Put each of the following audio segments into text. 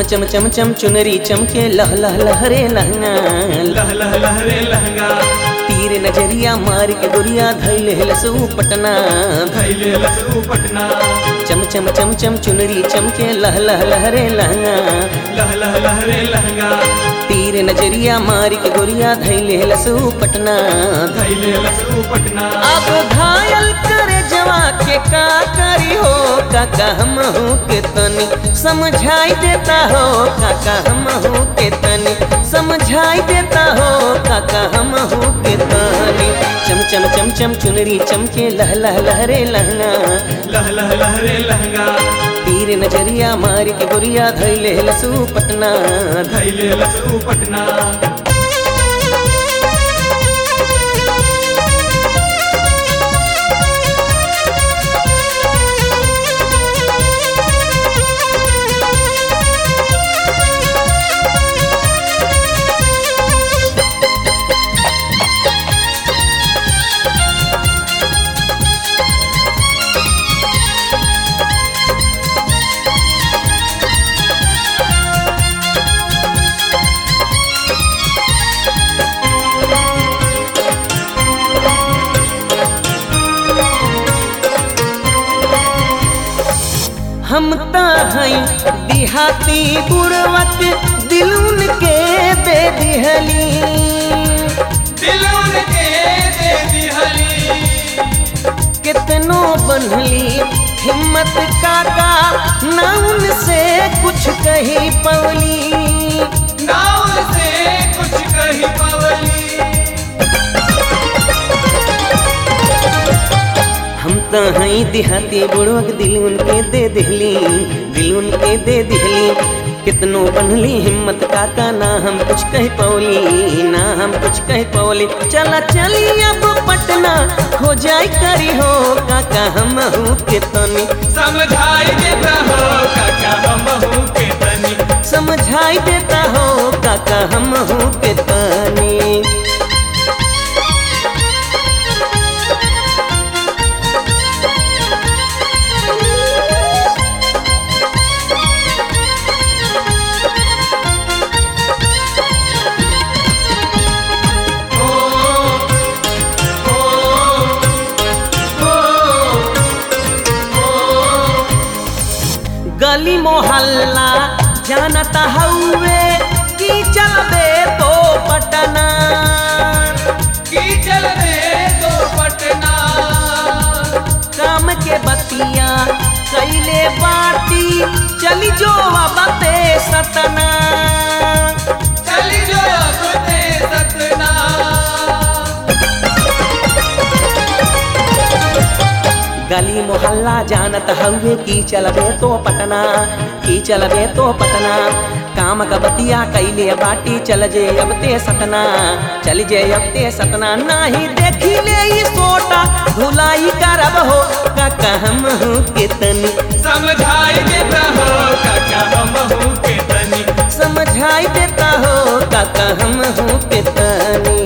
चम चम चम चुनरी चमके लह लह लहरे लहंगा लह लह लहरे लहंगा तीर नजरिया मार के गोरिया धैले लसू पटना थैले लसू पटना चम चम चम चम चुनरी चमके लह लह लहरे लहंगा लह लह लहरे लहंगा तीर नजरिया मार के गोरिया धैले लसू पटना थैले लसू पटना अब घायल करे जवा के का करी हो काका हम हूँ के तनी समझाई देता हो काका हम हूँ के तनी समझाई देता हो काका हम हूँ के तनी चम चम चम चम चुनरी चमके लह लह लहरे लहंगा लह लह लहरे लहंगा तीर नजरिया मार के गोरिया धैले लसू पटना थैले लसू पटना हम त हई देहाती बुढ़वत दिलुन के दे दिहली दिलों के दे दिहली कितनो बनली हिम्मत काका ना उनसे कुछ कही पवली नाव से कुछ कही पवली हम त हई देहाती बुढ़वत दिलुन के दे दिहली दिलुन के दे दिहली कितनो बनली हिम्मत काका ना हम कुछ कह पौली ना हम कुछ कह पौली चला चली अब पटना हो जाई करी हो काका हम हूँ के तनी समझाई देता हो काका हम हूँ के तनी समझाई देता हो काका हम हूँ के तनी गली मोहल्ला जानता हउए की चलबे तो पटना की चल दे तो पटना काम के बतिया कैले बाटी चली जो बते सतना चली जो सुने सतना गली मोहल्ला जानत हउए की चलबे तो पटना की चलबे तो पटना काम का बतिया कैले बाटी चल जे अब ते सतना चल जे अब ते सतना नाही देखी ले ई सोटा भुलाई करब हो काका हम हूँ के तनी समझाई देता हो काका हम हूँ के तनी समझाई देता हो काका हम हूँ के तनी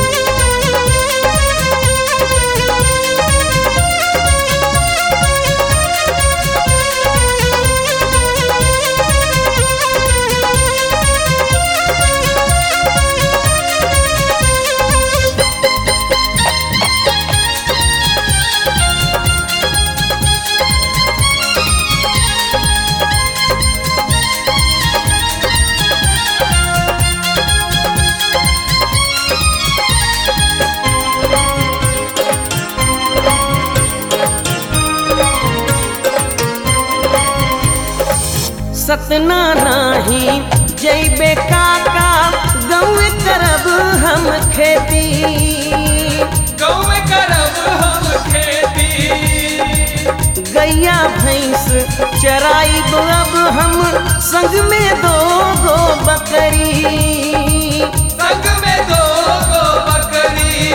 सतना नाही जैबे काका गौर करब हम खेती गौ में करब हम खेती गैया भैंस चराई अब हम संग में दो गो बकरी संग में दो गो बकरी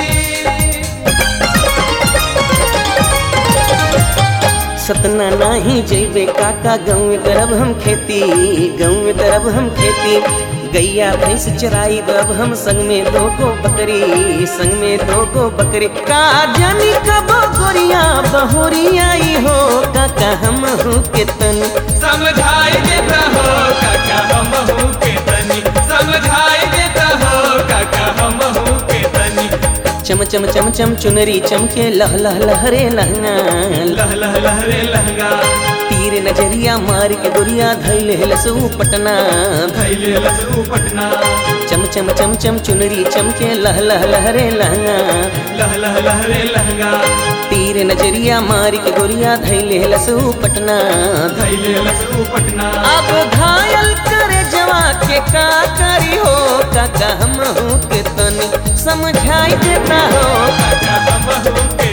सतना नाही जैबे काका गाँव में करब हम खेती गाँव में करब हम खेती गैया भैंस चराई अब हम संग में दोगो बकरी संग में दोगो बकरी का जानी कब गोरिया बहोरी आई हो काका हम हूँ के तन समझाई देता हो काका हम हूँ के तनी समझाई देता हो काका हम हूँ के तनी चम चम चम चम चुनरी चमके लह लह लहरे लहंगा लह लह लहरे लहंगा तीर नजरिया मार के गोरिया धैल लसू पटना थैले लसू पटना चम चम चम चम चुनरी चमके लह लह लहरे लहंगा लह लह लहरे लहंगा तीर नजरिया मार के गोरिया धैले लसू पटना थैले लसू पटना अब घायल करे जवा के का करी हो काका हम हूँ के तनी समझाई देता हो काका हम हूँ के